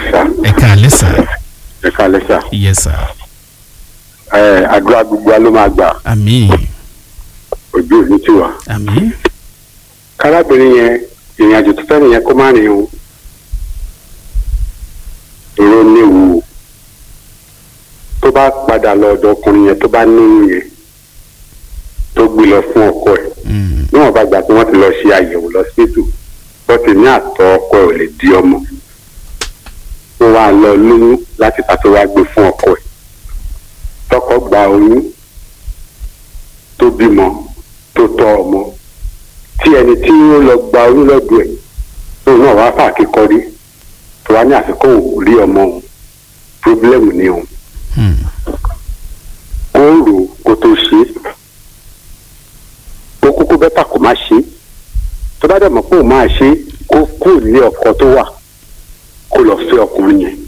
sà ẹ káalẹ́ sà ẹ kálẹ́ sà yes sà ẹ àdúrà gbogbo wa ló máa gbà àmín ojú òní tiwa. àmín kárábìnrin yẹn ìrìn àjò tó fẹ́ràn yẹn kó má rìn o èrò léwu o tó bá padà lọ ọ̀dọ̀ ọkùnrin yẹn tó bá níyìn yẹn tó gbé lọ fún ọkọ ẹ̀ Mm, níwọ̀n bá gbà pé wọ́n ti lọ ṣe àyẹ̀wò lọ́sítítù wọ́n ti ní àtọ̀ ọkọ ẹ̀ ò lè di ọmọ ó wá lọ lóyún láti ta tó wá gbé fún ọkọ ẹ̀ tọkọ gba oyún tó bímọ tó tọ́ ọmọ tí ẹni tí ó lọ gba oyún lọ́dọ̀ ẹ̀ tó náà wá fà kíkọrí tó wá ní àsìkò òun rí ọmọ òun pírọ́blẹ́mù ni òun mm, kó rò ó kó tó ṣe é ó kúkú bẹ́tà kó má ṣe é tó bá dẹ̀ mọ̀ pé òun máa ṣe é kó kúrò nílé ọkọ tó wà kó lọ fẹ́ ọkùnrin yẹn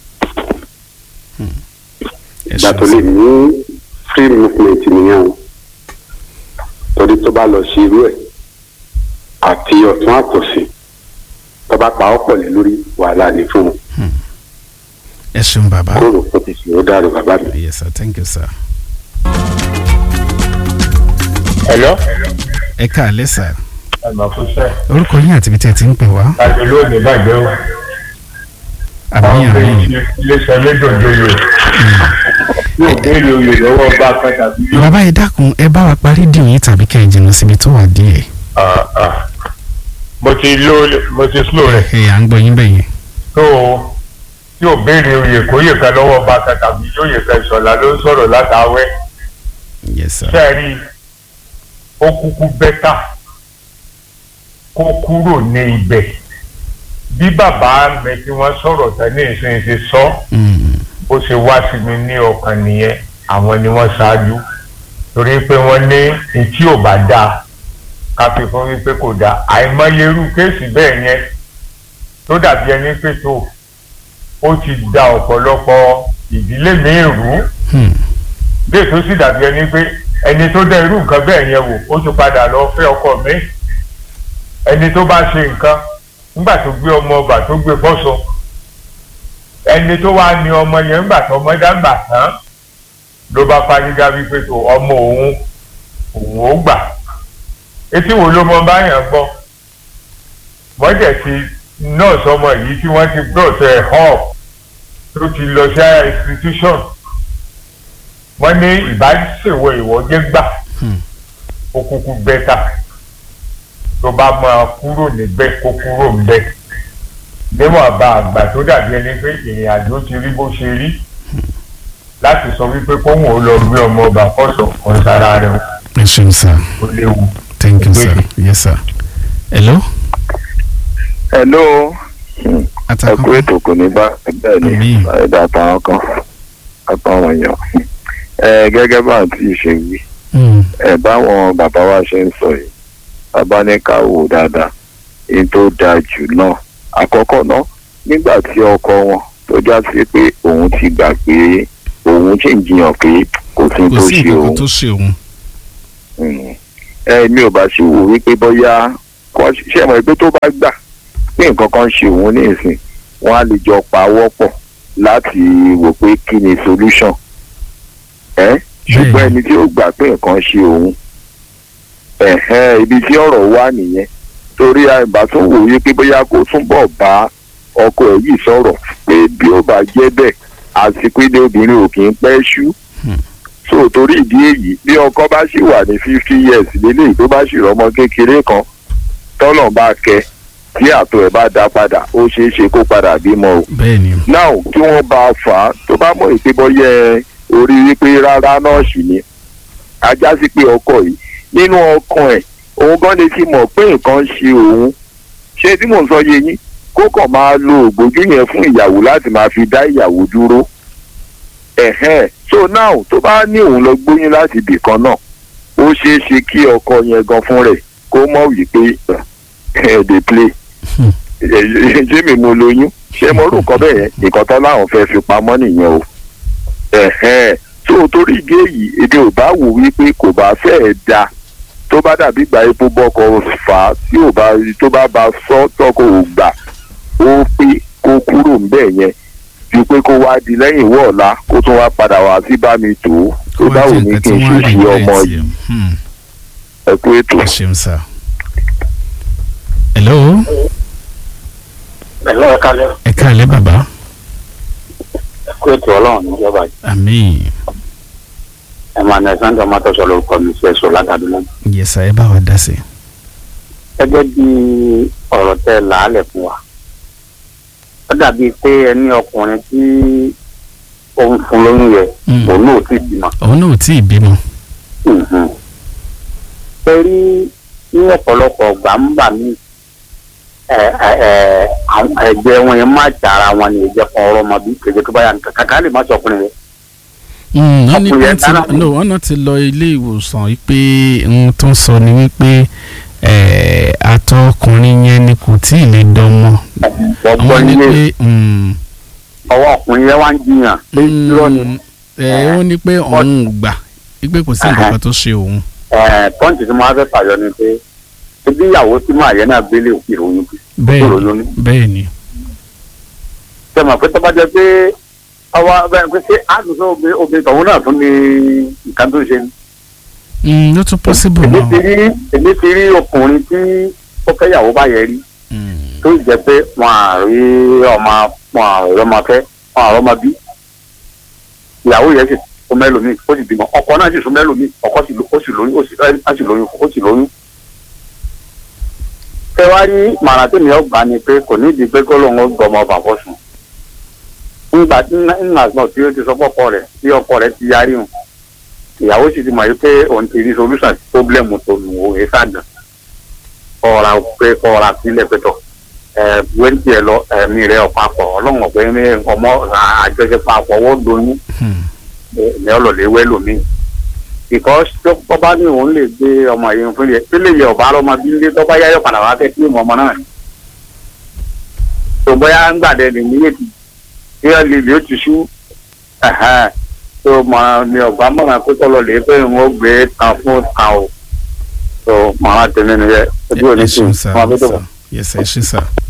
ẹ ìgbà tó ṣeun lè sà ní free movement nìyẹn o torí tó bá lọ ṣe irú ẹ̀ àti ọ̀tún àtòsí tó bá pa ọ́ pọ̀ lé lórí wàhálà ní fún un ẹ ṣeun bàbá kó rò ó ti ṣe ó dàrú bàbá mi. yes sir thank you sir Hello. ẹ káalẹ́ sà ẹ máa fún sẹ́. orúkọ yín àti ibi tí ẹ ti ń pè wá láti lónìí bàjẹ́ o. àmín àwọn àmín ọmọ iléeṣẹ́ méjòjò yòó. yóò béèrè oyè lọ́wọ́ bá a kan tàbí yóò. bàbá ẹ dákun ẹ bá wa parí dìun yín tàbí kẹ́ ẹ jìnnà síbi tó wà díẹ̀ Ah, ah. mo ti lo mo ti slow rẹ̀. ẹ à ń gbọ́ yín bẹ́yẹn tó o yóò béèrè oyè kó yè kan lọ́wọ́ bá a kan tàbí yóò yè kan ìṣọ̀lá ló ń sọ̀rọ̀ látàwẹ́. yes sir sẹ́ẹ̀rí ó kúkú bẹ́tà kó kúrò ní ibẹ̀ bí bàbá mi tí wọ́n sọ̀rọ̀ tán ní ìsinyìí ṣe sọ Mm, ó ṣe wá sí mi ní ọkàn nìyẹn àwọn ni wọ́n ṣáájú torí pé wọ́n ní etí ò bá dáa ká fi fún wípé kò dáa àìmọye irú kéèsì bẹ́ẹ̀ yẹn tó dàbí ẹni pé tó ó ti da ọ̀pọ̀lọpọ̀ ìdílé mi rú mm, bẹ́ẹ̀ tó sì dàbí ẹni pé ẹni tó dá irú nǹkan bẹ́ẹ̀ yẹn wò ó ti padà lọ fẹ́ ọkọ mi ẹni tó bá ṣe nǹkan nígbà tó gbé ọmọ ọba tó gbé bọ́sọ ẹni tó wá ní ọmọ yẹn nígbà tó ọmọ dàgbà tán ló bá fárígá wípé tó ọmọ òun òun ó gbà etí wo ló mọ báyàn gbọ́ wọ́n dẹ̀ ti nọ́ọ̀sì ọmọ yìí tí wọ́n ti gbọ́ọ̀sẹ̀ hall tó ti lọ sí institution wọ́n ní ìbáṣèwọ ìwọ́jẹ́ gbà Hmm. ó kúkú bẹ́tà tó bá máa kúrò níbẹ̀ kó kúrò níbẹ̀ níwọ̀n bá àgbà tó dàbí ẹni pé ìrìn àjò ti rí bó ṣe rí láti sọ wípé kóhùn ó lọ gbé ọmọ ọba kọ́sọ̀ kan sára rẹ̀ ẹ ṣeun sir ó léwu. thank you sir yes sir hello hello ẹ atakọ kú ètò kò ní bá bẹ́ẹ̀ ni Àmín. ẹ̀dá àtàwọn kan àtàwọn èèyàn ẹ gẹ́gẹ́ bá àti ṣe wí Mm, ẹ báwọn bàbá wa ṣe ń sọ yìí bàbá ní ká wò dáadáa èyí tó dáa jù náà àkọ́kọ́ náà nígbà tí ọkọ wọn tó já sí pé òun ti gbà pé òun ṣì ń jiyàn pé kò sí kò tó sí ṣe nǹkan òun tó ṣe òun Mm. ẹ mi ò bá ṣe wò wípé bóyá kò ṣe mọ̀ pé tó bá gbà pé nǹkan kan ṣe òun ní ìsìn wọn á lè jọ pawọ́ pọ̀ láti wò pé kí ni solution ẹ ṣùgbọ́n Bẹ́ẹ̀ni. ẹni tí ó gbà pé nǹkan ṣe òun ẹ̀hẹ́n ibi tí ọ̀rọ̀ wà nìyẹn torí àìbá tó wò wípé bóyá kó túnbọ̀ bá ọkọ ẹ̀ yìí sọ̀rọ̀ pé bí ó bá jẹ́ bẹ́ẹ̀ àsìkò ilé obìnrin ò kì í pẹ́ ṣú so torí ìdí èyí bí ọkọ bá sì wà ní fifty years lélẹ́yìí tó bá sì rọmọ kékeré kan tọ́nà bá kẹ tí àtọ̀ ẹ̀ bá dá padà ó ṣeé ṣe kó padà bímọ o bẹ́ẹ̀ ni now kí wọ́n bá a fà á tó bá mọ̀ èpè bọ́yẹ orí wípé rárá náà sì ni ajá sí pé ọkọ yìí nínú ọkàn ẹ̀ òun gan ni ti mọ̀ pé nǹkan ṣe òun ṣé tí mò ń sọ yé yín kó kàn máa lo ògbójú yẹn fún ìyàwó láti máa fi dá ìyàwó dúró ẹ̀hẹ́n so now tó bá ní òun lọ gbóyún láti ibì kan náà ó ṣeé ṣe kí ọkọ yẹn gan fún rẹ̀ kó mọ̀ wípé ẹ̀ dey play ṣé mi mo lóyún ṣé mo rú nǹkan bẹ́ẹ̀ nǹkan tán láwọn fẹ́ fi pamọ́ nìyẹn o ẹ̀hẹ́n tó torí ìdí èyí èdè ò bá wò wípé kò bá fẹ́ẹ̀ da tó bá dàbí gba epo bọ́kọ fà á tí ò bá tó bá ba sọ tọkọ ò gbà ó pé kó kúrò ń bẹ̀ bẹ́ẹ̀ yẹn ju pé kó wá di lẹ́yìn ìwọ́ ọ̀la kó tún wá padà wá sí bá mi tò ó kó tó wá báwo jẹ́ ni nǹkan kí tí n wọ́n á ṣe ṣe ọmọ regret yìí yẹn. Hmm. ẹ kú ètò. ẹ ṣeun sá. hello pẹ̀lú ẹ̀ka lẹ́ ẹ káàlẹ́ bàbá kó ètò ọlọ́run níjọba yìí àmín ẹ̀ máa nẹ̀ sáńdọ̀ máa tọ́sọ̀ lórúkọ mi sí ẹ̀sọ́ ládàdúrà. yẹsà ẹ bá wa dá sí. gẹ́gẹ́ bí ọ̀rọ̀ tẹ làálẹ̀ fún wa ó dàbí pé ẹni ọkùnrin tí ó ń fún lóyún yẹ Mm. òun náà ò tí ì bímọ. òun náà ò tí ì bímọ. Mhm. ṣe rí ní ọ̀pọ̀lọpọ̀ ọgbà ń bà mí ẹ- ẹ- ẹ, àwọn ẹ̀jẹ̀ wọn yẹn má jàra wọn ni ìjẹ́ kan ọ̀rọ̀ ọmọ bí kejì tó bá yà nǹkan kàkà lè má sọ ọkùnrin rẹ̀. Mm, wọ́n ní Ọkùnrin pé yẹn ti dára. no wọ́n náà ti lọ ilé ìwòsàn yìí pé ohun tó ń sọ ni wípé eh, àtọ̀ ọkùnrin yẹn ni kò tí ì lè dánmọ́. wọ́n gbọ́ àwọn ní nílé pé mm, ọwọ́ ọkùnrin yẹn wá ń jiyàn pé irọ́ ni mm, eh, ó ní pé òun ò gbà wípé kò sí nǹkan kan tó ṣe òun. pọ́ǹtì tí mo wá fẹ́ fàyọ ni pé ebi ìyàwó tí màá yẹn náà gbélé ìròyìn kù bẹ́ẹ̀ ìròyìn ní. bẹ́ẹ̀ ni. ṣe mọ̀ pé tó bá jẹ́ pé ọwọ́ bẹ́ẹ̀ pé ṣé àtúnṣe obìnrin obìnrin tọ̀hún náà tún ní nǹkan tó ń ṣe ni. Mm, ló tún possible èmi ti náà. rí èmi ti rí ọkùnrin tí ó fẹ́ ìyàwó bá yẹ rí Mm, tó jẹ́ pé wọn à rí ọmọ wọn à rí ọmọ fẹ́ wọn à rí ọmọ bí ìyàwó yẹn sì sún mẹ́lòmíì ó sì bímọ ọkọ náà sì sún mẹ́lòmíì ọkọ sì ló- ó sì lóyún ó sì ó sì lóyún ó sì lóyún. ṣé wàá rí màrà tí mi ò gbà ni pé kò nídìí pé kó lóun ó gbọ́ ọmọ bàbá sùn. nígbà nígbà náà tí ó ti sọ fọ́kọ rẹ̀ tí ọkọ rẹ̀ ti yarí hùn ìyàwó sì ti mọ̀ yí pé òun ti rí solution sí problem tó lù ú èsàgàn kọ́ra pé kọ́ra sílẹ̀ pẹ̀tọ̀ ẹ̀ wẹ́ńtì ẹ̀ lọ ẹ̀mí rẹ̀ ọ̀pápọ̀ ọlọ́run ọ̀pẹ ní ọmọ àjọṣepọ̀ àpọ̀wọ́ lóyún hmm, ní ọlọ́lẹ̀ wẹ́ lómi. because tó tó bá ní òun lè gbé ọmọ yẹn fún yẹ tí lè yẹ ọba ọmọ bí lé tó bá yáyọ padà wá fẹ́ kí ìmọ̀ ọmọ náà. tó bóyá ń gbàdẹ ní níyètì tí wọ́n lè lè ó ti sú tó mọ ní ọba mọ̀ràn kó tọ́lọ̀ lè pé òun ó gbé kan fún kan o tó mọ̀ràn tẹ̀lé nìyẹn ojú ẹ òní ẹ tì ṣeun sá wọ́n fi tó bọ̀. sá. yes ẹ ṣe sá.